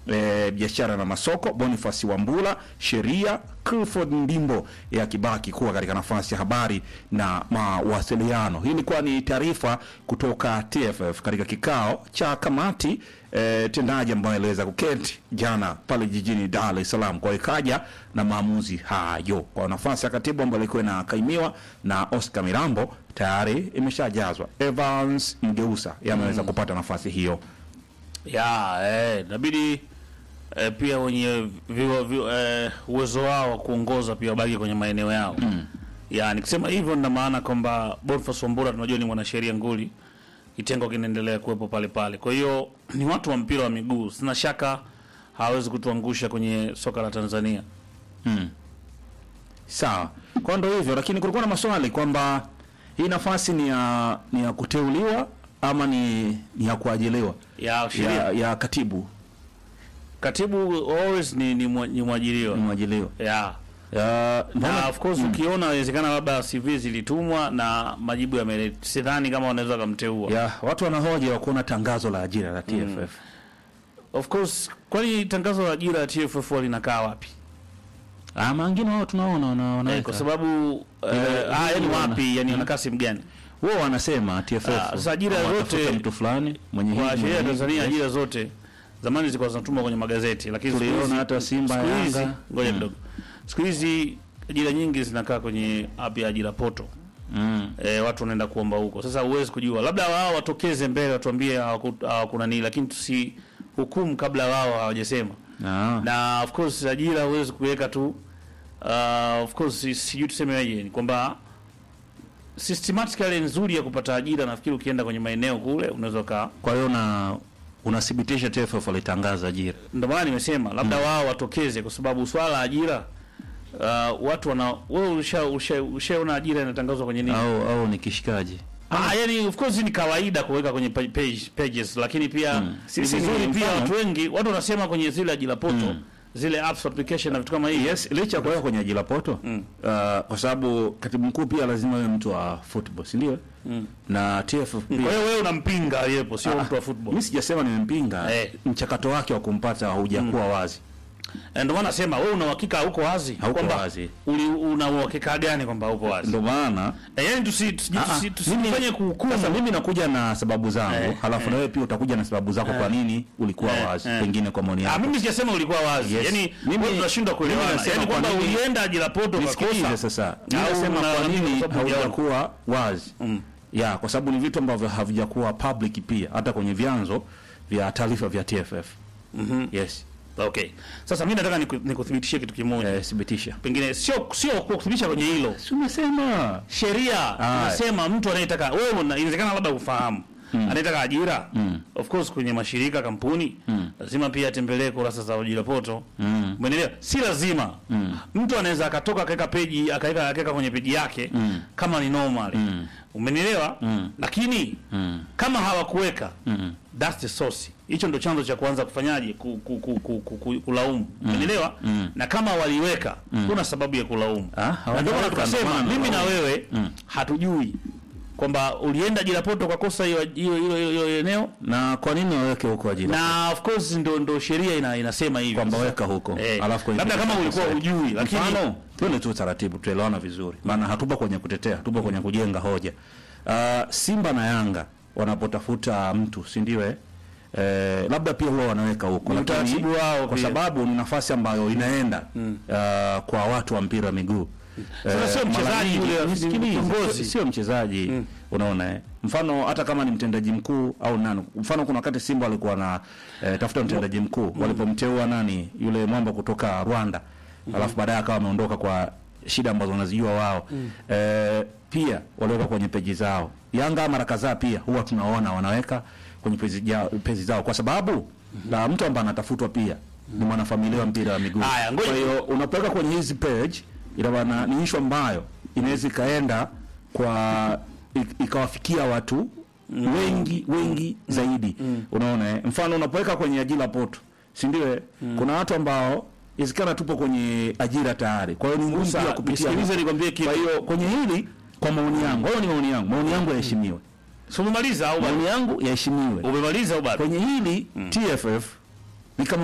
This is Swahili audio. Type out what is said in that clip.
e, biashara na masoko Boniface Wambula, sheria Clifford Ndimbo ya kibaki kuwa katika nafasi ya habari na mawasiliano. Hii ilikuwa ni taarifa kutoka TFF katika kikao cha kamati e, tendaji ambayo iliweza kuketi jana pale jijini Dar es Salaam, kwa ikaja na maamuzi hayo kwa nafasi ya katibu ambayo ilikuwa inakaimiwa na Oscar Mirambo tayari imeshajazwa. Evans Mgeusa yameweza kupata nafasi hiyo. ya eh, inabidi eh, pia wenye viwa- vi- eh, uwezo wao wa kuongoza pia wabaki kwenye maeneo yao mm. ya nikisema hivyo nina maana kwamba Boniface Wambura tunajua ni mwanasheria nguli, kitengo kinaendelea kuwepo pale pale. Kwa hiyo ni watu wa mpira wa miguu, sina shaka hawezi kutuangusha kwenye soka la Tanzania. Sawa, kwa ndo hivyo, lakini kulikuwa na maswali kwamba hii nafasi ni ya ni ya kuteuliwa ama ni, ni ya kuajiliwa Ya sheria ya, ya katibu katibu always ni, ni, mwa- ni mwajiriwa ni mwajiliwa ya ya, na mbona- of course ukiona inawezekana labda CV zilitumwa na majibu yame, sidhani kama wanaweza kumteua. ya watu wanahoja wa kuona tangazo la ajira la TFF Of course, kwani tangazo la ajira ya TFF linakaa wapi? ah, mangine wao tunaona wana, Eh, wanaweka kwa sababu Ile- eh, ah, yani ile wana- wapi, yani wanakaa sehemu gani? wao wanasema TFF Ah, sasa ajira wanatafuta zote- mtu fulani mwenye Kwa hii- sheria ya mwenye hii- Tanzania ajira zote zamani zilikuwa zinatumwa kwenye magazeti, lakini siku Tuliona hizi- hata Simba, siku hizi- Yanga. ngoja Mm. kidogo. Siku hizi ajira nyingi zinakaa kwenye app ya ajira poto. mm. E, watu wanaenda kuomba huko. Sasa huwezi kujua, labda wao watokeze mbele watuambie hawaku- hawakuna nini, lakini tusi hukumu kabla wao hawajasema. ah. Na of course ajira huwezi kuweka tu uh, of course si- sijui tusemeje, ni kwamba systematically nzuri ya kupata ajira, nafikiri ukienda kwenye maeneo kule unaweza ka kwa hiyo na unathibitisha TFF walitangaza ajira ndio maana nimesema labda wao watokeze, kwa sababu swala la ajira uh, watu wana wewe usha usha- ushaona ajira inatangazwa kwenye nini? au au ni kishikaji Ah, yani of course ni kawaida kuweka kwenye pa- page, pages lakini pia mm. Sisi ni ni vizuri pia mfano. watu wengi watu wanasema kwenye zile ajira poto zile apps application na vitu kama hivi Yes, licha ya kuweka kwenye ajira poto mm. uh, kwa sababu katibu mkuu pia lazima awe mtu wa football, si ndio? Mm. Na TFF kwa pia hiyo wewe unampinga aliyepo sio mtu wa football mimi sijasema nimempinga, Eh. mchakato wake wa kumpata haujakuwa wazi. Eh, ndio maana nasema wewe una uhakika huko wazi Hauko kwamba wazi. uli una uhakika gani kwamba huko wazi Ndio maana eh, yani tusi tusi- Ah, ah, tusi- tusifanye mimi- kuhukumu sasa mimi nakuja na sababu zangu Eh, halafu na wewe pia utakuja na sababu zako kwa nini ulikuwa Eh, wazi, eh. pengine kwa maoni Ah, yako. mimi sijasema ulikuwa wazi. Yes. Yaani Mimi- wewe tunashindwa mimi kuelewana. nasema Yaani kwamba kwa nini- ulienda ajira poto Nisikilize ukakosa. sasa. Mimi Au nasema una- kwa nini kwa sababu hujaona. haujakuwa wazi. Ya, kwa sababu ni vitu ambavyo havijakuwa public pia hata kwenye vyanzo vya taarifa vya TFF. Yes. Okay. Sasa mimi nataka niku- nikuthibitishie kitu kimoja. Eh, thibitisha. Pengine sio sio kuthibitisha kwenye hilo. Si umesema. Sheria Ah. inasema mtu anayetaka wewe una- inawezekana labda ufahamu. Anayetaka ajira. Of course kwenye mashirika kampuni lazima pia atembelee kurasa za ajira poto. Mm. Umeelewa? Si lazima. Mtu anaweza akatoka akaweka peji akaweka akaweka kwenye peji yake kama ni normal. Umenielewa? Lakini kama hawakuweka that's the source. Hicho ndo chanzo cha kuanza kufanyaje ku, ku, ku, ku, ku, ku, kulaumu. Umenielewa? Na kama waliweka kuna sababu ya kulaumu. Ah, Na ndio maana hawajaweka, tukasema ndio maana mimi na wanalaumu. wewe hatujui kwamba ulienda ajira poto kwa kosa hiyo hiyo hiyo hiyo eneo Na kwa nini waweke huko ajira? na of course ndo ndo sheria ina, inasema hivyo kwamba weka huko. Eh, Alafu kwenye labda kama ulikuwa hujui lakini Mfano, twende tu taratibu tuelewana vizuri. Maana hatupo kwenye kutetea, tupo kwenye kujenga hoja. Uh, Simba na Yanga wanapotafuta mtu, si ndio eh? Eh, labda pia huwa wanaweka huko Ni lakini utaratibu wao kwa pia. sababu ni nafasi ambayo inaenda uh, kwa watu wa mpira wa miguu. Sasa sio mara mchezaji nyingi- yule, ni nisikilize, kiongozi. sio- sio mchezaji unaona eh? Mfano hata kama ni mtendaji mkuu au nani, mfano kuna wakati Simba alikuwa na eh, tafuta mtendaji mkuu walipomteua nani yule mwamba kutoka Rwanda alafu baadaye akawa ameondoka kwa shida ambazo wanazijua wao eh, pia waliweka kwenye peji zao. Yanga mara kadhaa pia huwa tunaona wanaweka kwenye peji, ja, peji zao kwa sababu na mtu ambaye anatafutwa pia ni mwanafamilia wa mpira wa miguu. Haya, ngoja- Kwa hiyo unapoweka kwenye hizi page ina maana ni issue ambayo inaweza ikaenda kwa ik- ikawafikia watu wengi wengi zaidi. Unaona eh? Mfano unapoweka kwenye ajira poto, si ndio? eh? Kuna watu ambao isikana tupo kwenye ajira tayari. Kwa hiyo ni ngumu Musa, pia kupitia. nisikilize nikwambie kitu. Kwa hiyo kwenye hili kwa maoni yangu, hayo ni maoni yangu. Maoni yangu yaheshimiwe. Si umemaliza au bado? Maoni yangu yaheshimiwe. Umemaliza au bado? Kwenye hili TFF ni kama